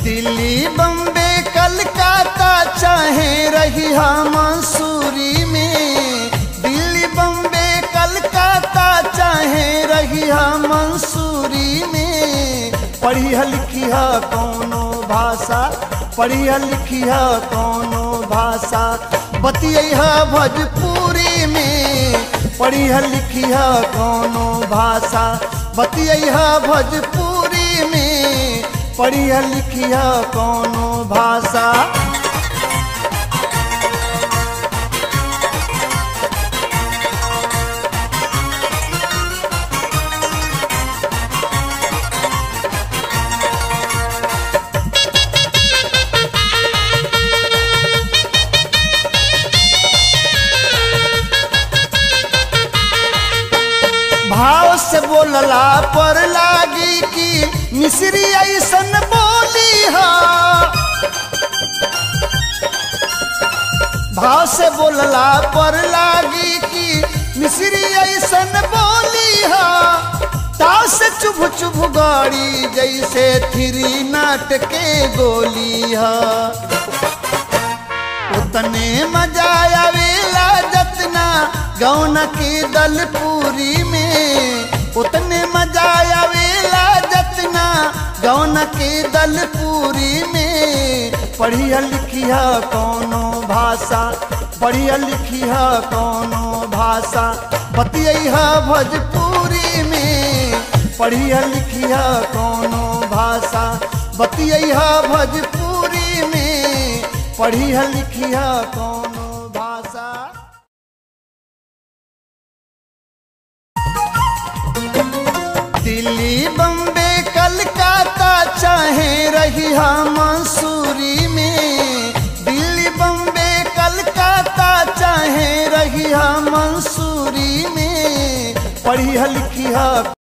दिल्ली बम्बे कलकत्ता चाहे रही मंसूरी में दिल्ली बम्बे कलकत्ता चाहे रही मंसूरी में पढ़िया लिखिया कौनो भाषा पढ़िया लिखिया कौनो भाषा बतिया भोजपुरी में पढ़िया लिखिया कौनो भाषा बतिया भोजपुरी में पढ़िया लिखिया कौनो भाषा भाव से बोलला पर लागी कि मिश्री ऐसन बोली हा भाव से बोलला पर लागी कि मिश्री ऐसन बोली हा ताव से चुभ चुभ गाड़ी जैसे थ्री नाट के गोली हा उतने मजा आवेला जतना गौन की दलपूरी में उतने मजा आवेला जतना गौन की दलपूरी में पढ़िया लिखिया कौनो भाषा पढ़िया लिखिया कौनो भाषा बतिया भोजपुरी में पढ़िया लिखिया कौनो भाषा बतिया भोजपुरी में पढ़िया लिखिया कौनो भाषा दिल्ली बम्बे कलकत्ता चाहे रही मंसूरी में दिल्ली बम्बे कलकत्ता चाहे रही मंसूरी में पढ़िया लिखिया